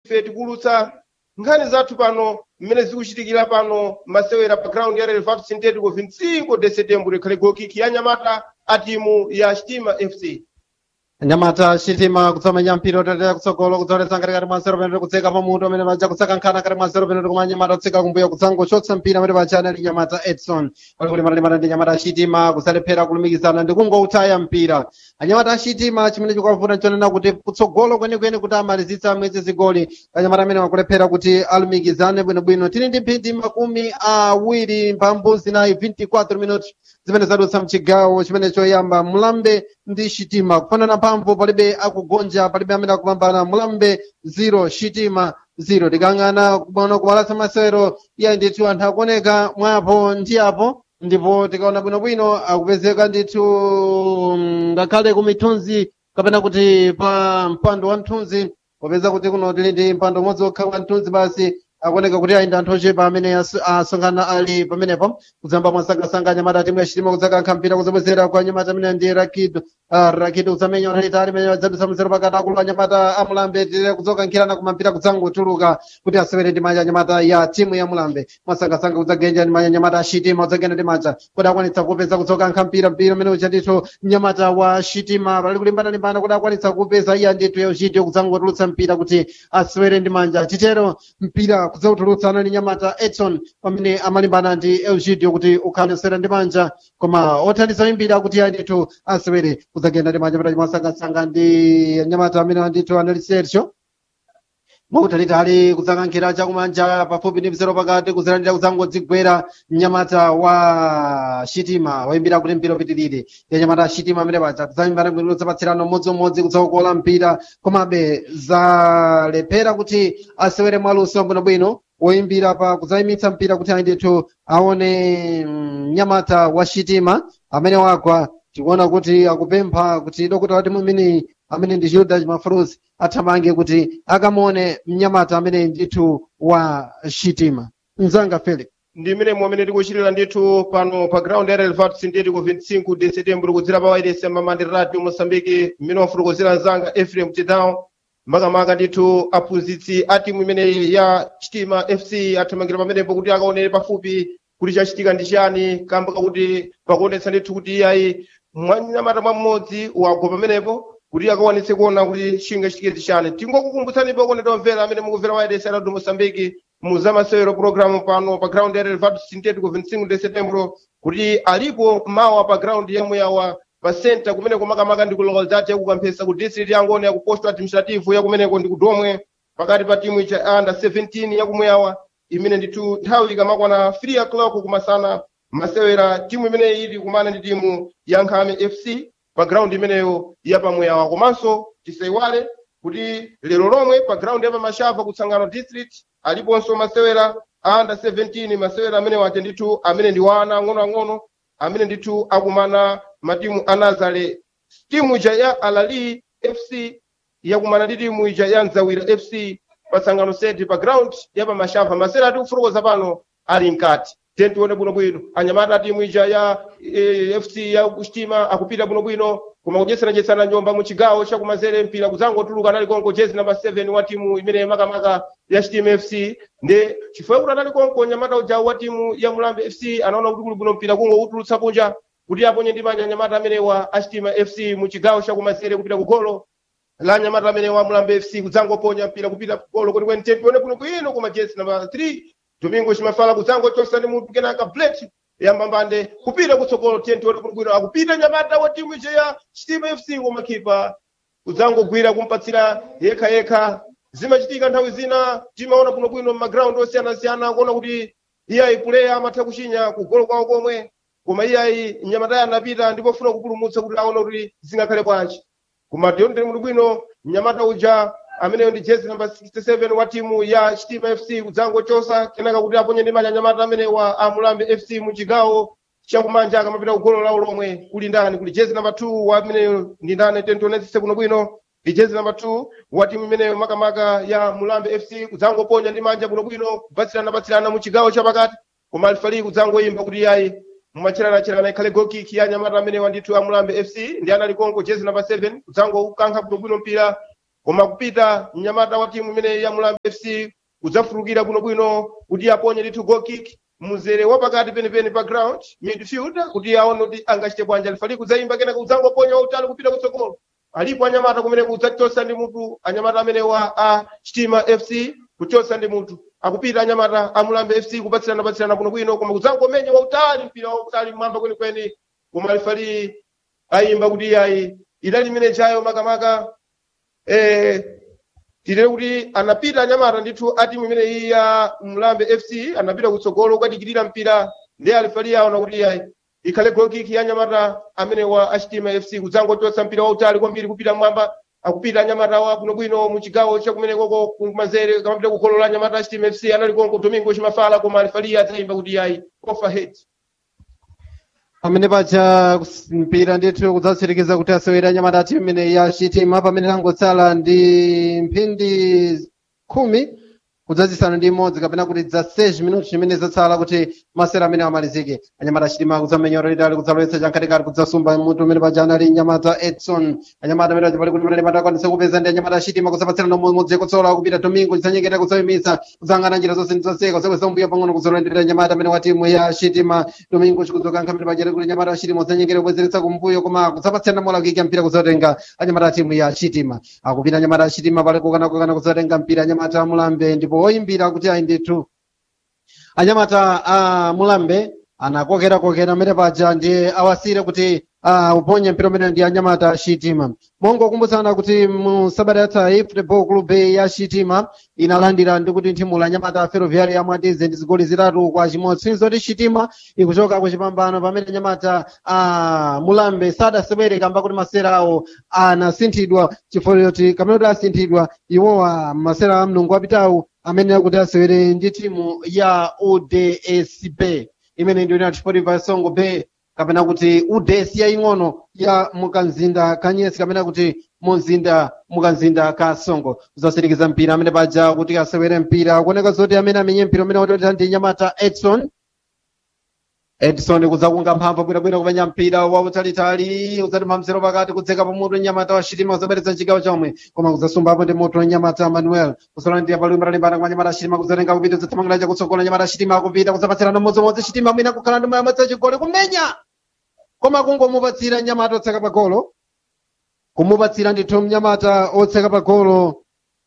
ife tikulutsa nkhani zathu pano mmene zikuchitikira pano masewera pa ground ya relvado sintético 25 de setembro ikhale gokiki ya nyamata a timu ya chitima fc nyamata chitima kutsomenya mpira utatera kutsogolo kudzoletsa ngati kati mwansero pene kutseka pamutu amene paja kutseka nkhana kati mwansero pene koma nyamata kutseka kumbuyo kutsangochotsa mpira amene paja anali nyamata edson pali kuti matalimata ndi nyamata chitima kusalephera kulumikizana ndi kungoutaya mpira anyamata achitima chimene chikuwavuta nchonena kuti kutsogolo kwenikweni kuti amalizitsa mwezi zigoli anyamata amene wakulephera kuti alumikizane bwinobwino tili ndi mphindi makumi awiri mphambu zinayi 24 minuti zimene zadutsa mchigawo chimene choyamba mulambe ndi chitima kufanana mphamvu palibe akugonja palibe amene akupambana mulambe 0 chitima 0 tikang'ana kubona kumalatsa masewero iya ndithu anthu akuoneka mwapo ndi apo ndipo tikaona bwinobwino akupezeka ndithu mm, ngakhale ku mithunzi kapena kuti pa mpando wa mthunzi popeza kuti kuno tili ndi mpando umodzi wokha wa mthunzi basi akuoneka kuti ayenda anthu ochepa amene aso- asonkhana ali pamenepo kuzamba mwasangasanga anyamata timu yachitima kudzakankha mpira kuzabwezera kwa anyamata amene ndi rakido uh, rakido kudzamenya utalitali imene adzadutsa mzero pakati akulu anyamata amulambe tire kudzokankhirana kuma mpira kudzangotuluka kuti asewere ndi manja anyamata ya timu ya mulambe mwasangasanga kudzagenja ndi manja anyamata ashitima kudzagenda ndi manja kuti akwanitsa kupeza kudzokankha mpira mpira umene ucha ndithu mnyamata wa shitima pali kulimbana-limbana kuti akwanitsa kupeza iya ndithu yauchitiyo kudzangotulutsa mpira kuti asewere ndi manja chitero mpira kudzautulutsana ndi nyamata edson pamene amalimbana ndi elgidio kuti ukhale usewera ndi manja koma othandiza imbira kuti iya ndithu asewere kudzagenda ndi manja pata mwasangasanga ndi nyamata amene ndithu anali sergio mwautalitali kudzakankhira chakumanja pafupi ndi mzero pakati kuzilandira kudzangodzigwera mnyamata wa shitima waimbira kuti mpira upitirire ya nyamata ya shitima amene paja kudzaimbana bwino zapatsirano umodziumodzi kudzaukola mpira komabe zalephera kuti asewere mwaluso bwinobwino woimbira pa kudzayimitsa mpira kuti ayindithu aone mm, mnyamata wa shitima amene wagwa tikuona kuti akupempha kuti dokota wa timu imeneyi amene ndi Gildas Mafruz athamange kuti akamone mnyamata amene ndithu wa shitima mzanga Felix ndi mmene mwamene tikuchitira ndithu pano pa ground ya relvat sintético 25 de setembro kudzera pa wairesi ya mamandi radio moçambique mmene wafotokozera mzanga efrem tidown makamaka ndithu aphunzitsi a timu imeneyi ya chitima fc athamangira pamenepo kuti akaonere pafupi kuti chachitika ndi chani kamba kakuti pakuonetsa ndithu kuti iyayi mwanyamata mmodzi wagwa pamenepo kuti akawanitse kuona kuti chingachitike chani tingokukumbutsani pakuoneta omvera amene mukumvera wairesi ya radio moçambique muzamasewero programu pano pa ground ya relvado sintético 25 de setembro kuti alipo mawa pa ground yemwe yawa pa center kumeneko makamaka ndi ku localidade yakukamphesa ku district ya ngoni ya ku posto administrative ya kumeneko ndi kudomwe pakati pa timu cha under 17 yakumweyawa imene ndithu nthawi ikamakwana 3 o'clock kumasana masewera timu imeneyi ili kumana ndi timu ya nkhame fc pa ground imeneyo yapamweyawa komanso tisaiwale kuti lero lomwe pa ground ya pamashava kutsangano district aliponso masewera a under 17 masewera amene waja ndithu amene ndi wana ang'onoang'ono amene ndithu akumana matimu a nazare timu ija ya alali fc yakumana ndi timu ija ya nzawira fc pa tsangano seti pa ground ya pamashava masewera atikufotokoza pano ali mkati tiyeni tione bwinobwino anyamata a timu ija ya eh, fc ya kuchitima akupita bwinobwino koma kudyetsanachetsana njomba mu chigawo chakumanzere mpira kudzangotuluka anali konko jezi namba 7 wa timu imene makamaka ya chitima fc ndi chifukwa kuti anali konko nyamata uja wa timu ya mulambe fc anaona kuti kuli bwino mpira kungoutulutsa kunja kuti aponye ndi manja anyamata amenewa a chitima fc mu chigawo chakumanzere kupita ku golo la nyamata amene wa mulambe fc kudzangoponya mpira kupita ku golo kuti kweni tempione kuno kwino koma jezi namba 3 domingo chimafala kudzangochosa ndi munthu kenaka blade yambambande kupita kutsogolo tiyeni tione bwinobwino akupita nyamata wa timu ija ya chitima fc koma khipa kudzangogwira kumpatsira yekha yekha zimachitika nthawi zina timaona bwinobwino m'magrawundi osiyanasiyana kuona kuti iyayi puleya amatha kuchinya kugolo kwawo komwe koma iyayi mnyamatayi anapita ndipo funa kupulumutsa kuti aone kuti zingakhale bwanji koma tionere bwinobwino mnyamata uja ameneyo ndi jezi namba 67 wa timu ya chitima fc kudzangochosa kenaka kuti aponye ndi manja anyamata amene wa amulambe fc mu chigawo chakumanja akamapita ku golo lawo lomwe kuli ndani kuli jezi namba 2 wa ameneyo ndi ndani tentionetsese bwinobwino ndi jezi namba 2 wa timu imeneyo makamaka ya mulambe fc kudzangoponya ndi manja bwinobwino kubatsirana mu chigawo chapakati koma alifali kudzangoyimba kuti yayi mumacheranachirana ikhale gokiki ya nyamata amene wandithu amulambe fc ndi anali konko jezi namba 7 kudzangokankha bwinobwino mpira koma kupita mnyamata wa timu imene ya mulambe fc kudzafulukira bwinobwino kuti aponye ndithu goal kick muzere wapakati penipeni pa ground midfield kuti aone kuti angachite bwanji alifali kudzayimba kenaka kudzangoponya wautali kupita kutsogolo alipo anyamata kumene kudzachosa ndi mutu anyamata amene wa a chitima fc kuchosa ndi mutu akupita anyamata a mulambe fc kupatsirana patsirana bwinobwino koma kudzangomenya wautali mpira wautali mmwamba kwenikweni koma alifali ayimba kuti ayi idali imene chayo makamaka eh, titere kuti anapita anyamata ndithu a timu imene iyi ya mlambe fc anapita kutsogolo kukadikirira mpira ndi alifali aona kuti ayi ikhale goal kick ya anyamata amene wa achitima fc kudzangochotsa mpira wautali kwambiri kupita mwamba akupita anyamata wa bwinobwino mu chigawo chakumenekoko kumanzere kamapita kukolola anyamata achitima fc anali konko domingo chimafala koma alifali adzayimba kuti ayi overhead pamene paja mpira ndithu kudzatsirikiza kuti asewera anyamata timu imene ya chitima pamene tangotsala ndi mphindi khumi kudzazisanu ndi imodzi kapena kuti za 6 minuti chimene zatsala kuti masera amene amalizike anyamata achitima kudzamenyora lidali kudzalowetsa chamkatikati kudzasumba mutu umene paja anali nyamata edson anyamata amene pali kuti mene matakwanisa kupeza ndi anyamata achitima kudzapatsirana umodzi kutsola kupita domingo chidzanyengeta kudzayimitsa kudzangana njira zonse ndizotseka kudzabweza mbuya pang'ono kudzolendera nyamata amene wa timu ya chitima domingo chikudzoka nkhamene pajere kuti nyamata achitima kudzanyengeta kubwezeretsa kumbuyo koma kudzapatsirana mola kuika mpira kudzatenga anyamata a timu ya chitima akupita anyamata achitima pali kukanakukana kudzatenga mpira anyamata amulambe ndipo oyimbira kuti ayi ndithu anyamata a mulambe anakokera-kokera amene paja ndi awasire kuti uh, uponye mpira umene ndi anyamata chitima mongo kumbutsana kuti mu sabata yathayi football club ya chitima inalandira ndi kuti nthimu la nyamata ferroviária ya mwatize ndi zigoli zitatu kwa chimodzi sinzo kuti chitima ikuchoka ku chipambano pamene nyamata uh, mulambe sadasewere kamba kuti masera awo anasinthidwa chifukwa choti kamene kuti asinthidwa iwowa masera a mlungu apitawu amene akuti asewere ndi timu ya udsb imene ndiyo inati sportiva songo bay kapena kuti uds yaing'ono ya mukanzinda kanyesi kapena kuti muzinda mukanzinda ka songo uzasirikiza mpira amene paja kuti asewere mpira kuoneka zoti amene amenye mpira umene watotera ndi nyamata edson edson kudzakunga mphamvu bwinobwino kumenya mpira wautalitali udzati mphamzero pakati kudzeka pamutu nyamata wa chitima kudzaberetsa chigawo chomwe koma kudzasumbapo ndi mutu nyamata manuel kusolandira palumbira limbana kwa nyamata chitima kudzatenga kupita kudzathamangira chakutsogola nyamata chitima akupita kudzapatsirana mmodzimodzi chitima mwina kukhala ndi moyamwetsa chigoli kumenya koma kungomupatsira nyamata otseka pagolo kumupatsira ndithu mnyamata otseka pagolo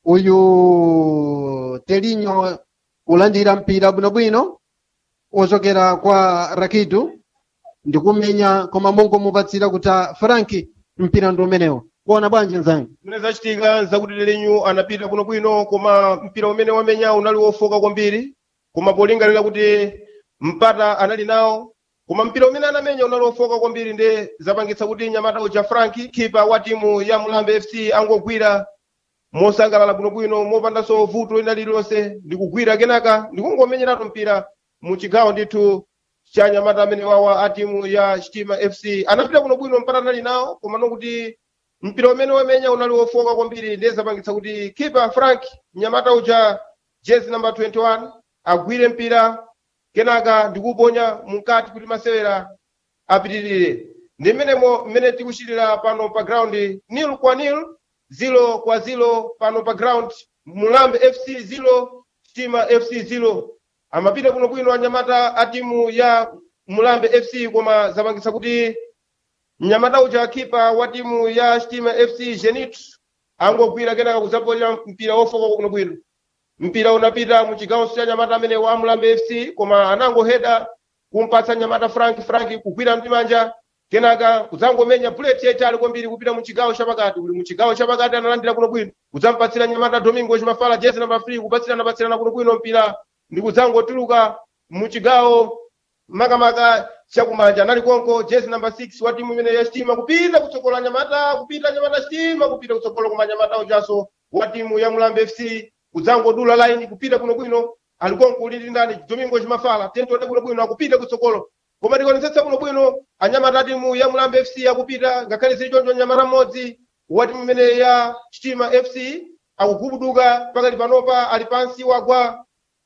uyu telinyo kulandira mpira bwinobwino ochokera kwa rakidu ndikumenya koma mungomupatsira kuti franki mpira ndi umenewo kuona bwanji nzangu zimene zachitika nzakuti telinyo anapita bwinobwino koma mpira umene wamenya unali wofoka kwambiri koma polingalira kuti mpata anali nawo koma mpira umene anamenya unali wofoka kwambiri ndi zapangitsa kuti nyamata uja franki khipa wa timu ya mulambe fc angogwira mosangalala bwinobwino mopandanso vuto lina lililonse ndikugwira kenaka ndikungomenyeratu mpira mu chigawo ndithu cha nyamata amene wawa a timu ya chitima fc anapita bwinobwino mpata anali nawo koma nokuti mpira umene wamenya unali wofoka kwambiri ndiye zapangitsa kuti khipa frank mnyamata uja jezi namba 21 agwire mpira kenaka ndikuponya mukati kuti masewera apitirire ndi mmenemo mmene tikuchitira pano pa ground nil kwa nil zilo kwa zilo pano pa ground mulambe fc zilo chitima fc zilo amapita bwinobwino anyamata a timu ya mulambe fc koma zapangitsa kuti mnyamata uja khipa wa timu ya chitima fc genit angogwira kenaka kudzaponya mpira wofoka bwinobwino mpira unapita mu chigawo cha nyamata amene wa mulambe fc koma anangoheda kumpatsa nyamata frank frank kugwira mtimanja kenaka kudzangomenya bullet yaitali kwambiri kupita mu chigawo chapakati uli mu chigawo chapakati analandira bwinobwino kudzampatsira nyamata domingo chimafala jezi namba 3 kupatsirana patsirana bwinobwino mpira ndi kudzangotuluka mu chigawo makamaka chakumanja anali konko jezi namba 6 wa timu imene ya chitima kupita kutsogola nyamata kupita nyamata chitima kupita kutsogola koma nyamata ujaso wa timu ya mulambe fc kudzangodula line kupita bwinobwino ali konko ulili ndani domingo chimafala tentode bwinobwino akupita kutsogolo koma tikuonetsetsa bwinobwino anyamata a timu ya mulambe fc akupita ngakhale zili choncho nyamata mmodzi wa timu imene ya chitima fc akugubuduka pakali panopa ali pansi wagwa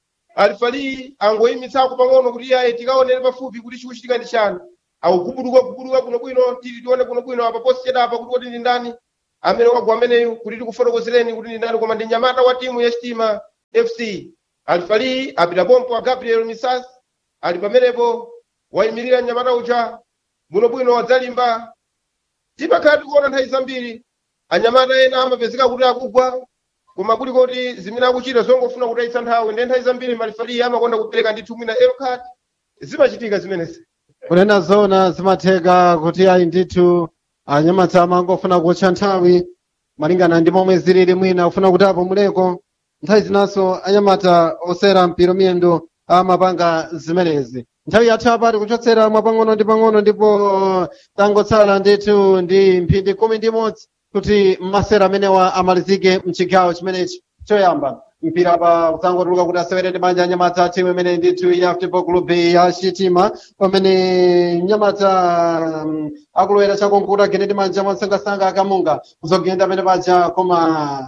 alifali angoyimitsako pang'ono kuti iye tikaonere pafupi kuti chikuchitika ndi chani akugubuduka gubuduka bwinobwino tili tione bwinobwino apa posi chedapa kuti kuti ndi ndani amene wagwa ameneyu kuti tikufotokozereni kuti ndi ndani koma ndi nyamata wa timu ya Chitima FC alifali apita pompo a Gabriel Misas ali pamenepo wayimirira nyamata uja bwinobwino wadzalimba tipakhala tikuona nthawi zambiri anyamata ena amapezeka kuti akugwa koma kuli kuti zimene akuchita zongofuna kutayitsa nthawi ndi nthawi zambiri malifali amakonda kupereka ndithu mwina elo card zimachitika zimenezi kunena zona zimatheka kuti ayi ndithu anyamata amangofuna kutcha nthawi malingana ndi momwe zilili mwina kufuna kuti apo muleko nthawi zinanso anyamata osera mpiro miyendo amapanga zimenezi nthawi yathu apati kuchotsera mwapang'ono ndi pang'ono ndipo tangotsala ndithu ndi mphindi kumi ndi imodzi kuti masera amenewa amalizike mchigawo chimenechi choyamba mpira pa kutsangotuluka kuti asewere ndi manja anyamata timu imene ndithu ya football club ya Chitima pamene nyamata um, akulowera chakonkuta gene ndi manja mwansangasanga akamunga kuzogenda pamene paja koma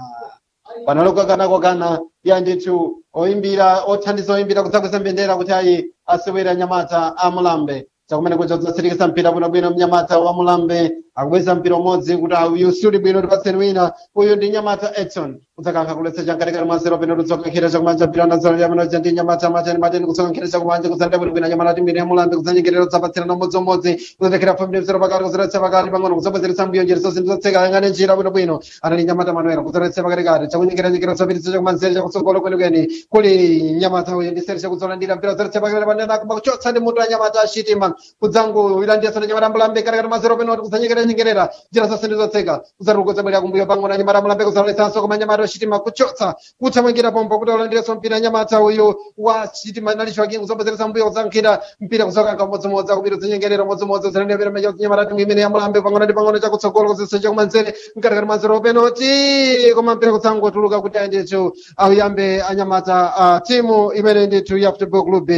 panalokakana ya ndithu oyimbira othandiza oyimbira kudzakweza mbendera kuti ayi asewere anyamata a mulambe chakumene kuja kudzatsirikisa mpira bwinobwino mnyamata wa mulambe akubweza mpira umodzi kuti uyu suli bwino tipatseni wina uyu ndi nyamata edson kudzakankha kuletsa chamkatikati mwa zero pene kudzokankhira chakumanja mpira ndazalo yamenoja ndi nyamata mateni mateni kudzokankhira chakumanja kudzanda bwinobwino nyamata timbiri ya mulambe kudzanyengerera kudzapatsirana umodziumodzi kudzatekera famili mzero pakati kudzoletsa pakati pang'ono kudzabwezeretsa mbuyo njeri zonse ndizotseka ayang'ane njira bwinobwino anali nyamata manuela kudzoletsa pakatikati chakunyengeranyengera kudzapititsa chakumanzere chakutsogolo kwenikweni kuli nyamata uyu ndi seri chakudzolandira mpira kudzoletsa pakati panena kuchotsa ndi mutu wa nyamata achitima kudzangu ilandiyaso ndi nyamata mulambe katikati mwa zero pene kudzanyengerera nyengerera njira zonse ndizotseka kudzatuluka bwera kumbuyo pang'ono anyamata mulambe kudzaletsanso koma nyamata achitima kuchotsa kuthamangira pompo kuti alandireso mpira nyamata uyu wa chitima nalicho akingu zobwezeretsa mbuyo kudzankhira mpira kuzokanka umodzimodzi akupita zinyengerera umodzimodzi zilendepera mecha nyamata timu imene ya mulambe pang'ono ndi pang'ono chakutsogolo kudzesa chakumanzere mkatikati mwa zero penalty koma mpira kudzangotuluka kuti ayendethu auyambe anyamata a timu imene ndithu ya football club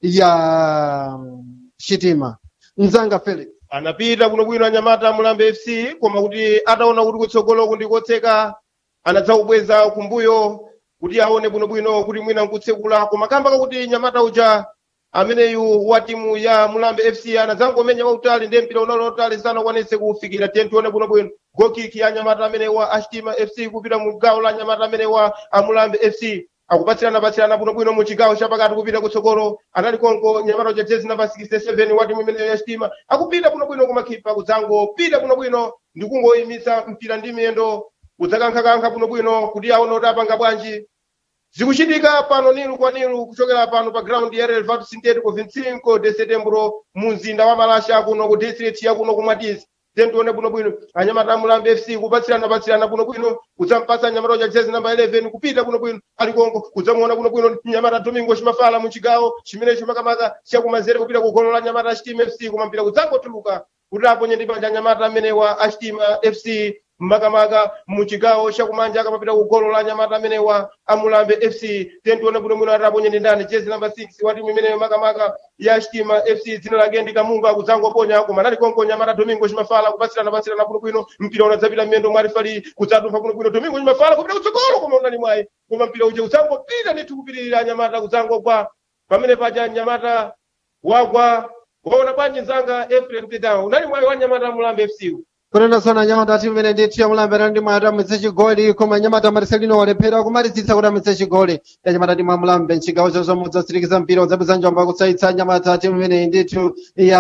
ya chitima mzanga felix anapita bwinobwino anyamata mulambe fc koma kuti ataona kuti kutsogoloku ndi kotseka anadzakubweza kumbuyo kuti aone bwinobwino kuti mwina nkutsekula koma kamba kakuti nyamata uja ameneyu wa timu ya mulambe fc anadzangomenya wautali ndiye mpira unali wautali sanakwanise kufikira tiye tione bwinobwino gokiki ya nyamata amene wa achitima fc kupita mu gawo la nyamata amene wa amulambe fc akupatsirana patsirana bwinobwino mu chigawo chapakati kupita kutsogolo anali konko nyamata uja jezi namba 67 wa timu imene ya chitima akupita bwinobwino kumakhipa kudzangopita bwinobwino ndi kungoyimitsa mpira ndi miyendo kudzakankha-kankha bwinobwino kuti aone kuti apanga bwanji zikuchitika pano nilu kwa nilu kuchokera pano pa ground ya relvado sintético 25 de setembro mu mzinda wa malasha kuno ku district ya kuno kumwatizi tentione bwinobwino anyamata amulambe fc kupatsirana patsirana bwinobwino kudzampatsa nyamata uja jezi namba 11 kupita bwinobwino alikonko kudzamuona bwinobwino nyamata domingo chimafala mu chigawo chimenecho makamaka chakumanzere kupita ku golo la nyamata achitima fc koma mpira kudzangotuluka kuti aponye ndi panja nyamata amene wa achitima fc makamaka mu chigawo chakumanja akamapita ku golo la nyamata amene wa amulambe fc tentione bwinobwino ati aponye ndi ndani jezi namba 6 wa timu imeneyo makamaka ya chitima fc dzina lake ndi kamunga kudzangoponya koma nali konko nyamata domingo chimafala kupatsirana patsirana bwinobwino mpira unadzapita mmendo mwarifali kudzatumpha bwinobwino domingo chimafala kupita kutsogolo koma unali mwayi koma mpira uja udzangopita ndithu kupitirira nyamata kudzangogwa pamene paja nyamata wagwa waona bwanji nzanga efrem tedown unali mwayi wa nyamata amulambe fc kunena zona nyamata timu imene ndithu yamulambira ndi mwayi atamwitse chigoli koma nyamata mariselino walephera kumalizitsa kuti amwitse chigoli ya nyamata timu amulambe mchigawo chozomwe udzasirikiza mpira udzapeza njomba kutsayitsa nyamata timu imene ndithu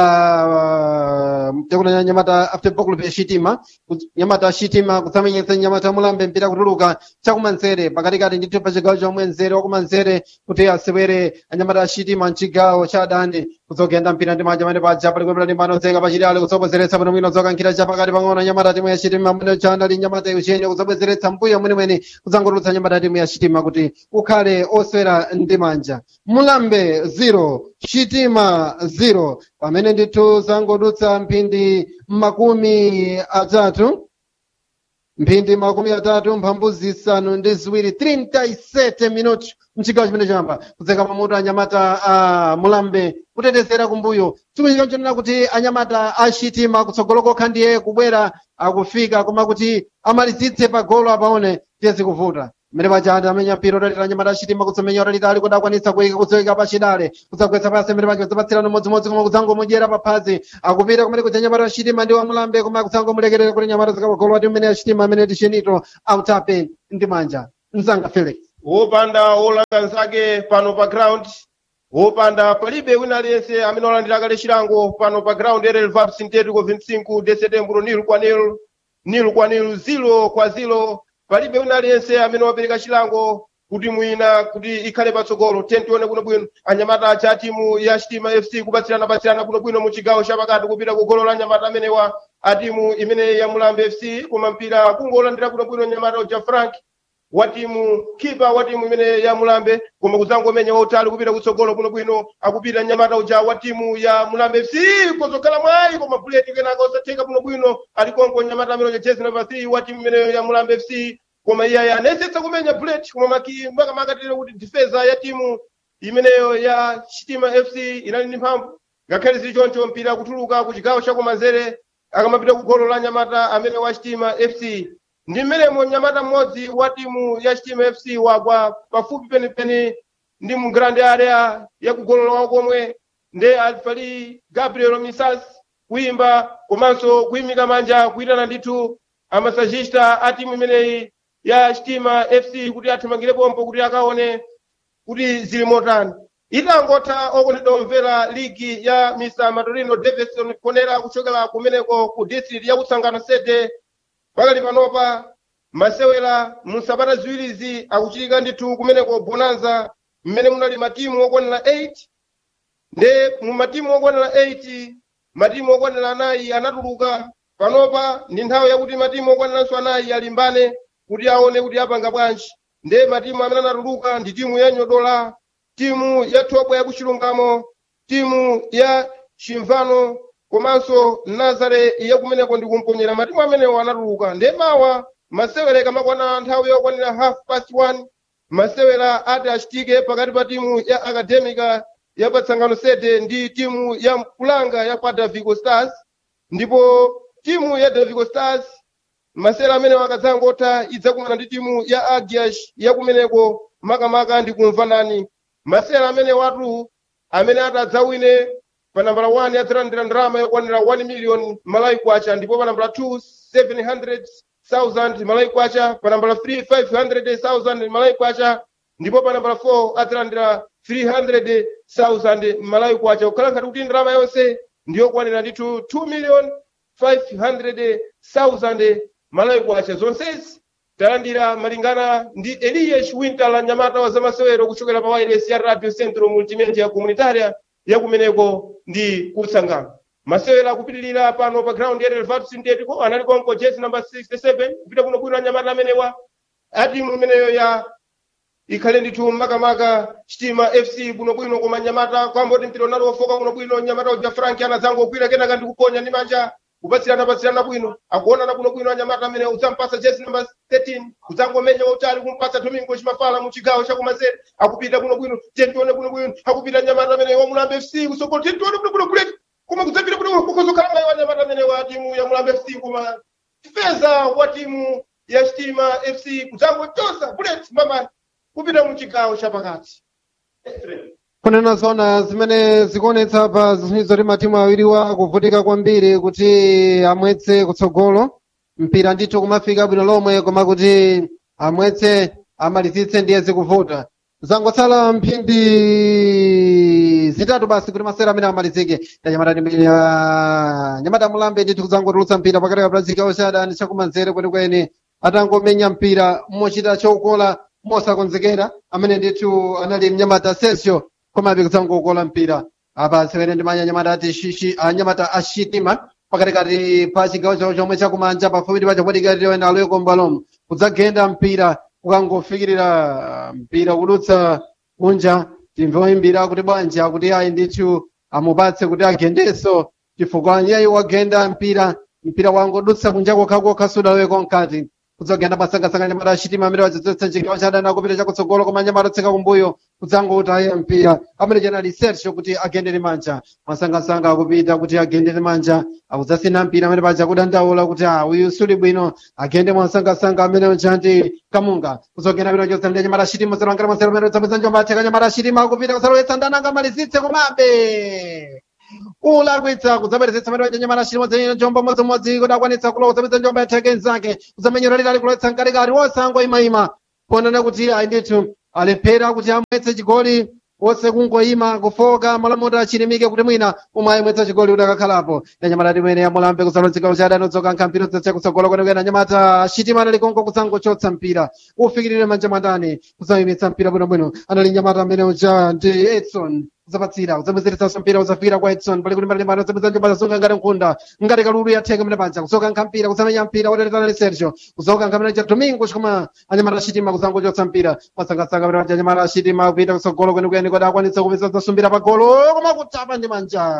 ya tekunena nyamata football club ya chitima nyamata chitima kutsamenyetsa nyamata amulambe mpira kutuluka chakumanzere pakatikati ndithu pa chigawo chomwe nzere wakumanzere kuti asewere anyamata achitima mchigawo cha adani kudzogenda mpira ndi manja amene paja pali kwepera ndi mbano zenga pachitali kutsobwezeretsa pano mwino dzokankhira chapakati pang'ono nyamata timu ya chitima amene chanda ndi nyamata yuchene kudzabwezeretsa mbuyo mwenemwene kudzangotulutsa nyamata timu ya chitima kuti ukhale oswera ndi manja mulambe 0 chitima 0 pamene ndithu zangodutsa mphindi makumi atatu mphindi makumi atatu mphambu zisanu ndi ziwiri 37 minuti mchigawo chimene chamba kudzeka pamutu anyamata a mulambe kutetezera kumbuyo chikuchitika chonena kuti anyamata achitima kutsogolo kokha ndiye kubwera akufika koma kuti amalizitse pa golo apaone tiye zikuvuta mmene pachati amenya mpira utalira nyamata achitima kutsomenya utalitali kuti akwanisa kuyika kuzoyika pachidale kudzagwetsa pasi mmene pacho zapatsirana modzimodzi koma kudzangomudyera paphazi akupita kumene kuja nyamata achitima ndi wamulambe koma kudzangomulekerera kuti nyamata zikapagolo ati mmene achitima amene tichenito autape ndi manja mzanga felix wopanda wolanga nzake pano pa ground wopanda palibe wina aliyense amene walandira kale chilango pano pa ground erel vap sintético 25 de setembro nil kwa nil nil kwa nil zilo kwa zilo palibe wina aliyense amene wapereka chilango kuti mwina kuti ikhale patsogolo tentione bwinobwino anyamata acha timu ya chitima fc kupatsirana patsirana bwinobwino mu chigawo chapakati kupita ku golo la anyamata amenewa a timu imene ya mulambe fc koma mpira kungolandira bwinobwino nyamata uja frank wa timu kipa wa timu imene ya mulambe koma kudzangomenya wautali kupita kutsogolo bwinobwino akupita nyamata uja wa timu ya mulambe fc kozokhala mwayi koma buleti kenaka osatheka bwinobwino alikonko nyamata amene uja jezi number 3 wa timu imene ya mulambe fc koma iye anayesetsa kumenya bullet koma maki makamakatire kuti difeza ya timu imeneyo ya chitima fc inali ndi mphamvu ngakhale zili choncho mpira kutuluka ku chigawo chakumanzere akamapita ku golo la nyamata amene wa chitima fc ndi mmenemo nyamata mmodzi wa timu ya chitima fc wagwa pafupi penipeni ndi mu grand area ya kugolo lawo komwe nde alifali gabriel misas kuyimba komanso kuyimika manja kuyitana ndithu amasajista a timu imeneyi ya chitima fc kuti athamangire pompo kuti akaone kuti zili motani itangotha okondedwa omvera ligi ya mr matorino davidson konera kuchokera kumeneko ku district ya kutsangano sede pakali panopa masewera mu sabata ziwirizi akuchitika ndithu kumeneko bonanza mmene munali matimu okwanira 8 nde mu matimu okwanira 8 matimu okwanira anayi anatuluka panopa ndi nthawi yakuti matimu okwaniranso anayi alimbane kuti aone kuti apanga bwanji nde matimu amene anatuluka ndi timu ya nyodola timu ya thobwa ya kuchilungamo timu ya chimvano komanso nazare yakumeneko ndi kumponyera matimu amenewo anatuluka nde mawa masewera ikamakwana nthawi yokwanira half past one masewera ati achitike pakati pa timu ya akademika ya patsangano sede ndi timu ya kulanga ya kwa davigo stars ndipo timu ya davigo stars masewera amene akadzangotha idzakumana ndi timu ya agiash yakumeneko makamaka ndi kumvanani masewera amene watu amene ati adzawine pa nambala 1 adzalandira ndalama yokwanira 1 million malawi kwacha ndipo pa nambala 2 700,000 malawi kwacha pa nambala 3 500,000 malawi kwacha ndipo pa nambala 4 adzalandira 300,000 malawi kwacha kukhala ngati kuti ndalama yonse ndiyokwanira ndithu 2 million 500,000 malawi kwacha zonsezi talandira malingana ndi elias winter la nyamata wa zamasewero kuchokera pa wireless ya radio centro multimedia comunitaria yakumeneko ndi kutsangano masewera akupitirira pano pa ground ya relvat sintetico anali konko jesi number 67 kupita kuno bwino anyamata amenewa atimu imeneyo ya ikhale ndithu makamaka chitima fc bwinobwino koma nyamata kwamboti mpira unali wofoka bwinobwino nyamata uja frank anadzangogwira kenaka ndi kuponya ndi manja kupatsirana patsirana bwino akuonana bwinobwino anyamata amene udzampasa jesi number 13 udzangomenya wautali kumpatsa domingo chimafala mu chigawo chakumanzere akupita bwinobwino tentione bwinobwino akupita nyamata amene wamulambe fc kusogolo tentione bwinobwino kuleti koma kudzapita bwino kukhozokhala mayi wa nyamata amene wa timu ya mulambe fc koma feza wa timu ya chitima fc kudzangochosa bullet mama kupita mu chigawo chapakati kunena zona zimene zikuonetsa pa zizonizo ti matimu awiriwa akuvutika kwambiri kuti amwetse kutsogolo mpira ndithu kumafika bwino lomwe koma kuti amwetse amalizitse ndiye zikuvuta zangotsala mphindi zitatu basi kuti masera amene amalizike tanyamata nyamata mulambe ndithu kudzangotulutsa mpira pakati pa chigawo cha adani chakumanzere kwenikweni atangomenya mpira mochita chokola mosakonzekera amene ndithu anali mnyamata sesio komabe kudzangokola mpira apa sewere ndi manya nyamata ati shishi anyamata ashitima pakatikati pa chigawo chawo chomwe chakumanja pafupi ndi pachapodikatiro ena aloyeko mbalomo kudzagenda mpira ukangofikirira mpira kudutsa kunja timve oyimbira kuti bwanji akuti ayi ndithu amupatse kuti agendenso chifukwa nyeyo wagenda mpira mpira wangodutsa kunja kokhakokha sudaloweko mkati kudzogenda masangasanga nyamata achitima amene wadzadzotsa chigawo cha adani akupita chakutsogolo koma nyamata otseka kumbuyo kudzangouta mpira amene chanali sergio kuti agendere manja masangasanga akupita kuti agendere manja akudzasina mpira amene paja kudandaula kuti a uyu suli bwino agende mwasangasanga amene uchanti kamunga kudzogenda pita chosandia nyamata achitima zalangana masero amene udzapeza njomba atheka nyamata achitima akupita kusalowetsa ndananga malizitse komabe ulakwitsa kudzaperezetsa mene waja nyamata achitima zenye njomba modzimodzi kuti akwanitsa kulowa kudzapeza njomba yatheka enzake kudzamenyera lilali kulowetsa mkatikati wosango imayima kuonana kuti ayi ndithu alephera kuti amwetse chigoli wose kungoyima kufoka malamulo achilimike kuti mwina umwe ayimwetsa chigoli kuti akakhalapo nanyamata timene yamulambe kusalo chigawo cha adani odzoka nkampiro dzacha kutsogolo kwenikweni anyamata achitima anali konko kudzangochotsa mpira ufikirire manja mwandani kudzayimitsa mpira bwinobwino anali nyamata amene uja ndi edson udzapatsira udzabwezeretsanso mpira udzafira kwa edson pali kuti mbalimbali udzapeza njomba zasunga ngati nkhunda ngati kalulu yatheka mene panja kusoka nkampira kudzamenya mpira woteretana ndi sergio kuzoka nkamene cha domingo chikoma anyamata achitima kudzangochotsa mpira masangasanga mene panja anyamata achitima kupita kutsogolo kwenikweni kuti akwanitsa kupeza zasumbira pa golo koma kuchapa ndi manja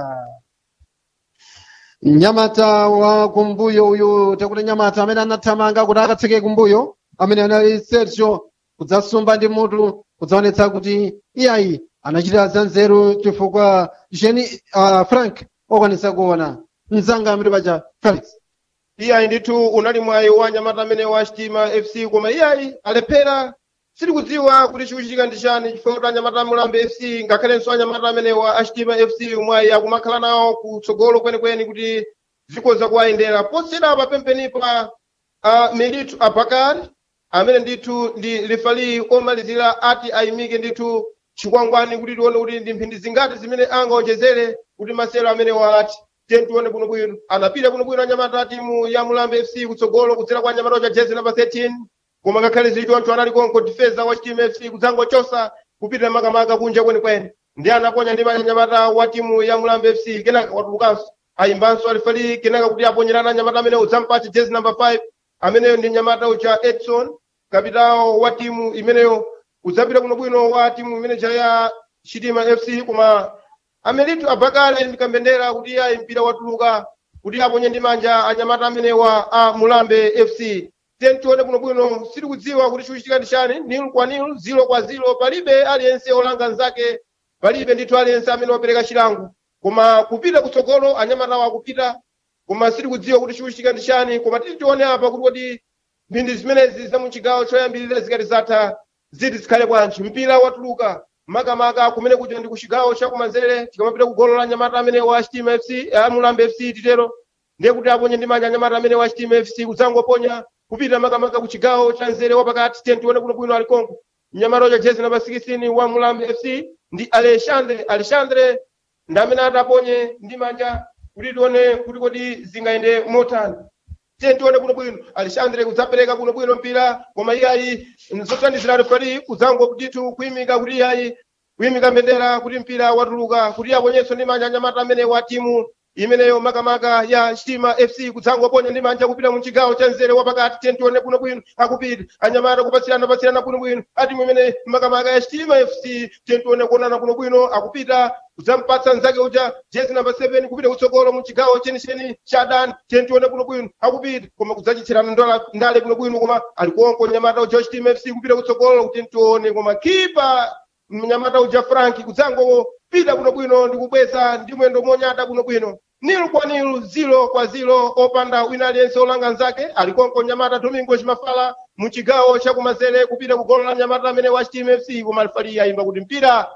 nyamata wa kumbuyo uyu takuti nyamata amene anathamanga kuti akatseke kumbuyo amene anali sergio kudzasumba ndi mutu kudzaonetsa kuti iyayi anachita zanzeru chifukwa jeni uh, frank okwanisa kuona mzanga amene paja felix iyayi ndithu unali mwayi wa nyamata amene wa chitima fc koma iyayi alephera sitikudziwa kuti chikuchitika ndi chani chifukwa kuti anyamata amulambe fc ngakhalenso anyamata amene wa achitima fc mwayi akumakhala nawo kutsogolo kwenikweni kuti zikoza kuwayendera posera papempenipa uh, militu abakari amene ndithu ndi lifali omalizira ati ayimike ndithu chikwangwani kuti tione kuti ndi mphindi zingati zimene angaonjezere kuti masero amene wati tiye tione bwinobwino anapita bwinobwino anyamata a timu ya mulambe fc kutsogolo kudzera kwa anyamata ocha jezi namba 13 koma ngakhale zichoncho anali konko difeza wa timu fc kudzangochosa kupita makamaka kunja kwenikweni ndi anaponya ndi anyamata wa timu ya mulambe fc kenaka watulukanso ayimbanso alifali kenaka kuti aponyerana anyamata amene udzampatsa jezi namba 5 ameneyo ndi nyamata ucha edson kapitawo wa timu imeneyo udzapita bwinobwino wa timu imene ya chitima fc koma amelitu abakale ndi kambendera kuti iyayi mpira watuluka kuti aponye ndi manja anyamata amenewa a mulambe fc tiye tione bwinobwino sitikudziwa kuti chikuchitika ndi chani nil kwa nil zilo kwa zilo palibe aliyense olanga nzake palibe ndithu aliyense amene wapereka chilango koma kupita kutsogolo anyamatawo akupita koma sitikudziwa kuti chikuchitika ndi chani koma titi tione apa kuti kodi mphindi zimenezi zamuchigawo choyambirira zikati zatha ziti zikhale bwanji mpira watuluka makamaka kumene kuja ndi kuchigawo chakumanzere tikamapita kugolo la nyamata amene wa chitima fc amulambe fc titero ndiye kuti aponye ndi manja anyamata amene wa chitima fc kudzangoponya kupita makamaka kuchigawo cha nzere wapakati tiye tione bwinobwino ali konko mnyamata uja jezi namba 16 wa mulambe fc ndi alexandre alexandre ndi amene ataponye ndi manja kuti tione kuti kodi zingayende motani tiye tione bwinobwino alexandre kudzapereka bwinobwino mpira koma iyayi zothandizira refari kudzango kutitu kuyimika kuti iyayi kuyimika mbendera kuti mpira watuluka kuti aponyenso ndi manja anyamata amene wa timu imeneyo makamaka ya chitima fc kudzangoponya ndi manja kupita mu chigawo cha nzere wapakati tiye tione bwinobwino akupita anyamata kupatsirana patsirana bwinobwino atimu imene makamaka ya chitima fc tiye tione kuonana bwinobwino akupita kudzampatsa nzake uja jezi namba 7 kupita kutsogolo mu chigawo chenicheni cha dani tiye tione bwinobwino akupita koma kudzachitherana ndola ndale bwinobwino koma alikonko nyamata uja chitima fc kupita kutsogolo kuti tione koma kipa mnyamata uja franki kudzangopita bwinobwino ndi kubweza ndi mwendo monyada bwinobwino nilu kwa nilu zilo kwa zilo opanda wina aliyense olanga nzake alikonko nyamata domingo chimafala mu chigawo chakumanzere kupita kugolo la nyamata amene wa chitima fc koma alifali ayimba kuti mpira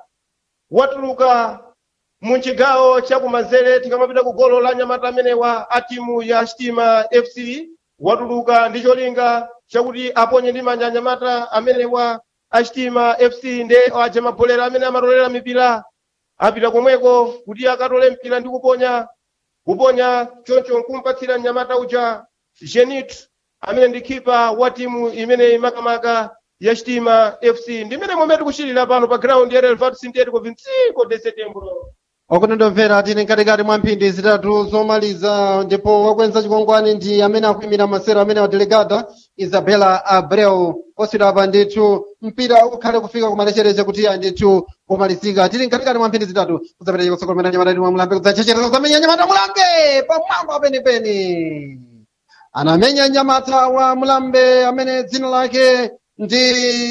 watuluka mu chigawo chakumanzere tikamapita ku golo la nyamata amenewa a timu ya chitima fc watuluka ndi cholinga chakuti aponye ndi manja anyamata amenewa a chitima fc nde aja mabholera amene amatolera mipira apita komweko kuti akatole mpira ndi kuponya kuponya choncho nkumpatsira mnyamata uja genit amene ndi khipa wa timu imene makamaka ya chitima fc ndimene momwe tikuchitira pano pa ground ya relvat sintético 25 de setembro okunendomvera tili mkatikati mwa mphindi zitatu zomaliza ndipo wakwenza chikwangwani ndi amene akuyimira masero amene wadelegata isabela abreu oswira apa ndithu mpira ukhale kufika kumalechereche kuti iya ndithu kumalizika tili mkatikati mwa mphindi zitatu kudzapita kutsogolomera nyamata mwa mulambe kudzachechereza kudzamenya nyamata mulambe pamwamba penipeni anamenya nyamata wa mulambe amene dzina lake ndi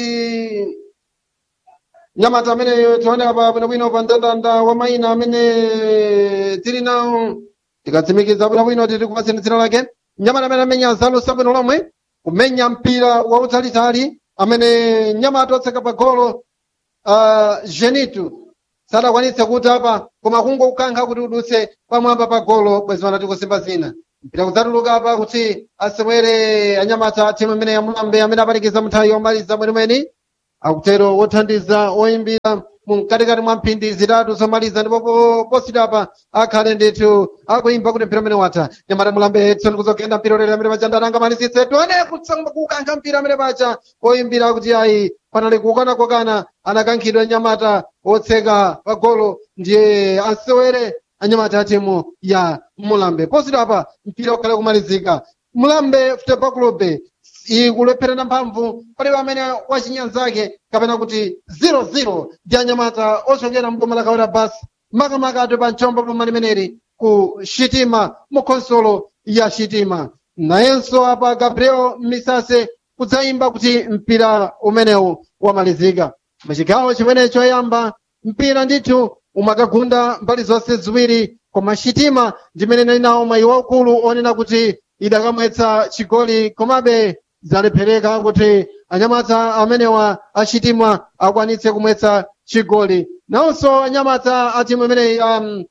nyamata amene tionera pa bwinobwino pa mndandanda wa mayina amene tili nawo tikatsimikiza bwinobwino tili kupatseni dzina lake nyamata amene amenya zalo sabwino lomwe kumenya mpira wautalitali amene nyamata otseka pa golo uh, genitu sadakwanitse kuti apa koma kungokukankha kuti udutse pamwamba pa golo bwezi vanati kusimba zina mpira kudzatuluka apa kuti asewere anyamata timu imene yamulambe amene apanikiza mnthawi yomaliza mwenemweni akutero wothandiza oyimbira mumkatikati mwa mphindi zitatu zomaliza ndipo posita apa akhale ndithu akuimba kuti mpira amene watha nyamata mulambe edson kuzogenda mpira ulere amene paja ndaranga malisitse tione kukankha mpira amene paja oyimbira kuti ayi panali kukana-kokana anakankhidwa nyamata otseka pa golo ndiye asewere anyamata a timu ya mulambe posita apa mpira ukhale kumalizika mulambe football club ikulepherana mphamvu palibe amene wachinyanzake kapena kuti 00 ndi anyamata ochokera mboma la kawira basi makamaka ati pa mchombo boma limeneli ku shitima mu khonsolo ya shitima nayenso apa gabriel misase kudzayimba kuti mpira umenewu wamalizika muchigawo chimene choyamba mpira ndithu umakagunda mbali zonse ziwiri koma shitima ndimene nali nawo mayi waukulu onena kuti idakamwetsa chigoli komabe zalephereka kuti anyamata amenewa achitima akwanitse kumwetsa chigoli nawonso anyamata a timu imeneyi um,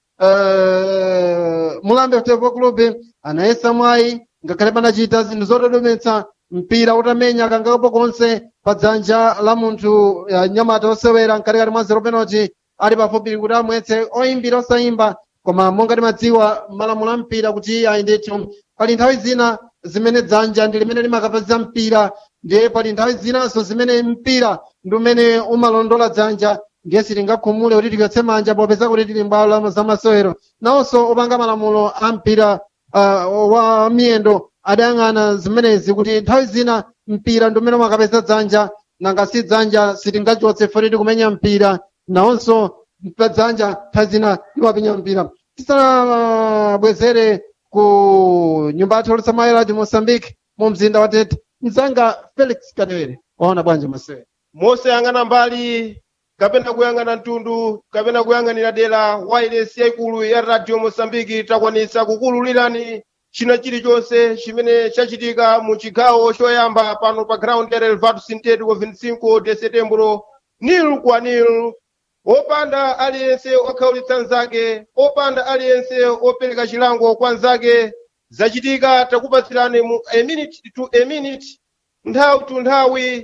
uh, mulambe football club anayesa mwayi ngakhale panachita zinthu zotodometsa mpira utamenya kangapo konse pa dzanja la munthu uh, nyamata osewera mkatikati mwa zero penalty ali pafupi kuti amwetse oyimbira osayimba koma monga timadziwa malamulo a mpira kuti ayi ndithu pali nthawi zina zimene dzanja ndi limene limakapeza mpira ndiye pali nthawi zinanso zimene mpira ndi umene umalondola dzanja ndiye sitingakhumule kuti tichotse manja popeza kuti tili mbwalo za masewero nawonso opanga malamulo a mpira uh, wa miyendo adayang'ana zimenezi kuti nthawi zina mpira ndi umene umakapeza dzanja nanga si dzanja sitingachotse foti tikumenya mpira nawonso pa dzanja nthawi zina limapenya mpira tisanabwezere ku nyumba yathu yolisamayira di moçambique mu mzinda wa tete mzanga felix kadewere waona bwanji masewero mosayang'ana mbali kapena kuyang'ana mtundu kapena kuyang'anira dera wireless yaikulu ya radio mosambiki takwanisa kukululirani china chilichonse chimene chachitika mu chigawo choyamba pano pa ground ya relvado sintético 25 de setembro nil kwa nil opanda aliyense okhaulitsa nzake opanda aliyense opereka chilango kwa nzake zachitika takupatsirani mu a minute to a minute nthawi to nthawi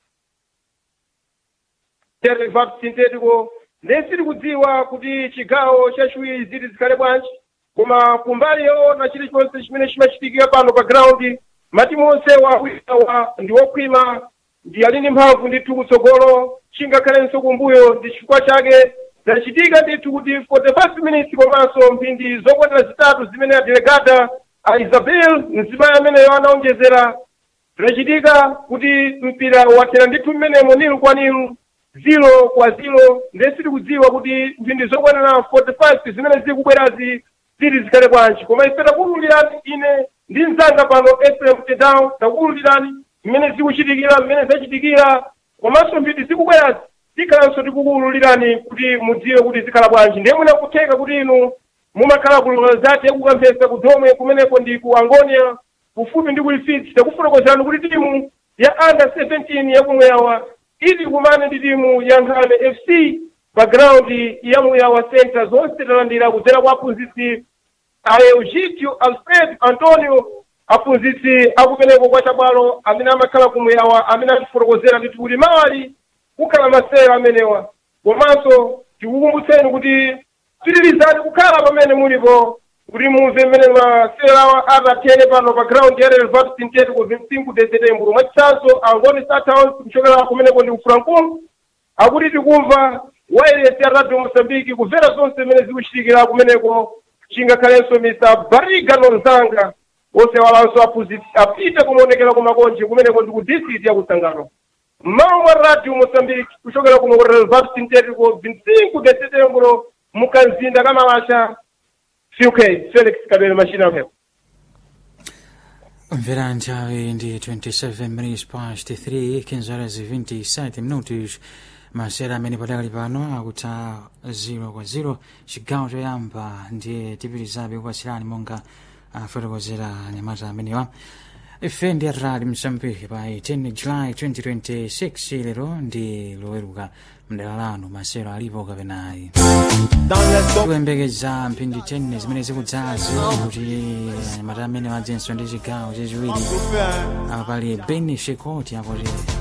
relvado sintético ndesiri kudziwa kuti chigawo chachiwiri ziti zikhale bwanji koma kumbali yoona chilichonse chimene chimachitikira pano pa ground matimu onse wawiawa ndi okhwima ndi alini mphamvu ndithu kutsogolo chingakhalenso kumbuyo ndi chifukwa chake zachitika ndithu kuti 45 minutes komanso mphindi zokwanira zitatu zimene adelegata a isabel mzimayi ameneyo anaonjezera zinachitika kuti mpira wathera ndithu mmenemo nilu kwa nilu zilo kwa zilo ndesiri kudziwa kuti mphindi zokwanira 45 zimene zikubwerazi ziti zikhale bwanji koma ife takuwululirani ine ndi mzanga pano fm tedown takuwululirani mmene zikuchitikira mmene zachitikira komanso mphindi zikubwerazi tikhalanso tikukuwululirani kuti mudziwe kuti zikhala bwanji ndiye mwina kutheka kuti inu mumakhala ku zati yakukapesa kudomwe kumeneko ndi ku angonia kufupi ndi kulifitsi takufotokozerani kuti timu ya under 17 yakumweyawa ili kumane ndi timu ya nkhame fc pa ground ya muyawa center zonse talandira kudzera kwa aphunzitsi a eugitio alfred antonio aphunzitsi akumeneko kwa chabwalo amene amakhala kumuyawa amene atifotokozera ndithu kuti mawali kukhala masewero amenewa komanso tikukumbutseni kuti pitirizani kukhala pamene mulipo kuti mumve mmene masewerawa atathere pano pa ground ya relvat sintético 25 de setembro mwachitsanzo angoni startowns kuchokera kumeneko ndi kufrankulu akuti tikumva wireless ya radio mosambiki kumvera zonse zimene zikuchitikira kumeneko chingakhalenso mr bariga nonzanga osewalanso aphunzitsi apite kumaonekera kumakonje kumeneko ndi ku district ya kusangano mmawa mwa radio mosambiki kuchokera kuno ku relvat sintético 25 de setembro mukanzinda kamalasha uk felix kabele machina mphepo Mvera nthawi ndi 27 minutes past 3 kinzarazi 27 minutos masera amene padakali pano akutha 0 kwa 0 chigawo choyamba ndiye tipitizabe kupatsirani monga afotokozera anyamata amenewa ife ndi atali msambiki pa 10 july 2026 lero ndi loweruka mdala lanu masero alipo kapenayi kuyembekeza mphindi 10 zimene zikudzazi kuti anyamata amene wadzenso ndi chigawo chachiwiri apa pali beni shekoti akuti